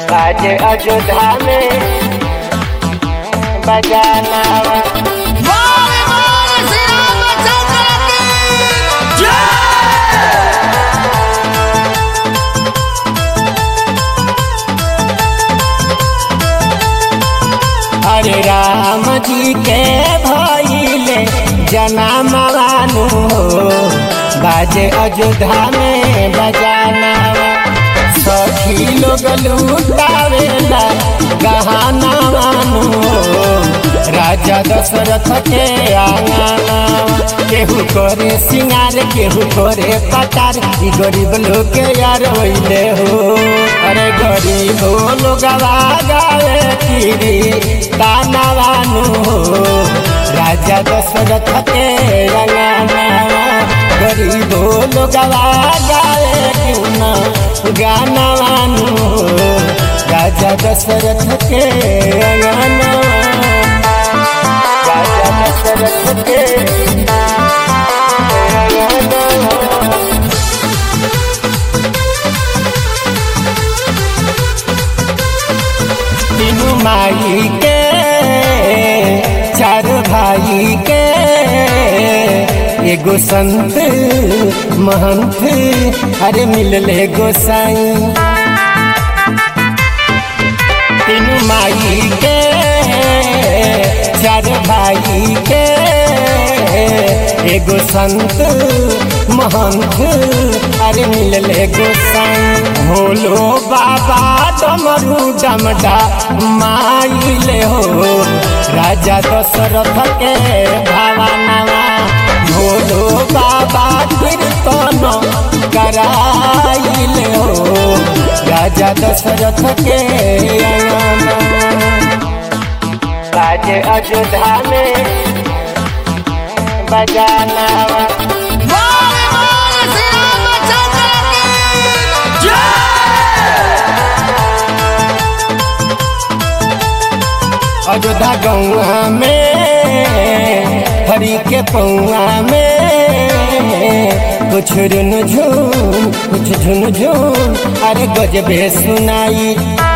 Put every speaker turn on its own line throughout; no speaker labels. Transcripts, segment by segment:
आज अयोध्या में बजाना
बोले बोले श्री रामचंद्र की
हरे राम जी के भइले जनामवानु हो बाजे अयोध्या में बजाना सखी लोग लूटावेला गहाना वानु हो राजा दशरथ के आंगना केहू करे सिंगार केहू करे पटार ई गरीब लोग के यार होइले हो अरे गरीब लोग गावे किरी तानावानु हो राजा दशरथ के अंगना गरीब लोग गावे क्यों ना गानावानु हो राजा दशरथ के अंगना राजा दशरथ के अंगना तीनू माई के चार भाई के एगो संत महंत अरे मिलले गोसाई तीनू माई के चार भाई के एगो संत महंत अरे मिलले गोसाई भोलो बाबा डमरू डमडा माइले हो राजा दशरथ के भावनावा भोलो बाबा कीर्तन कराइले हो राजा दशरथ के अंगना आज अयोध्या में बजाना
बोले बोले श्री रामचंद्र की
अयोध्या गौआ में हरी के पौआ में कुछ रुन झून कुछ झुन झून अरे गजबे सुनाई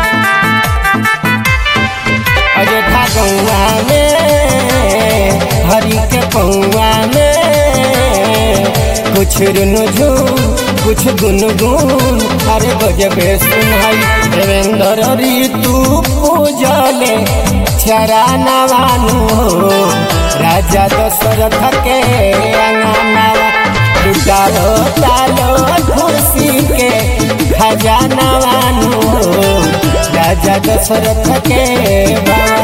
अयोध्या गौआ में हरी के पौआ में कुछ रुन झून कुछ गुनगुन अरे गजबे सुनाई देवेंद्र ऋतु पूजले चरानवानु हो राजा दशरथ के अंगनावा लुटालो तालो खुशी के खजानवानु हो राजा दशरथ के भवन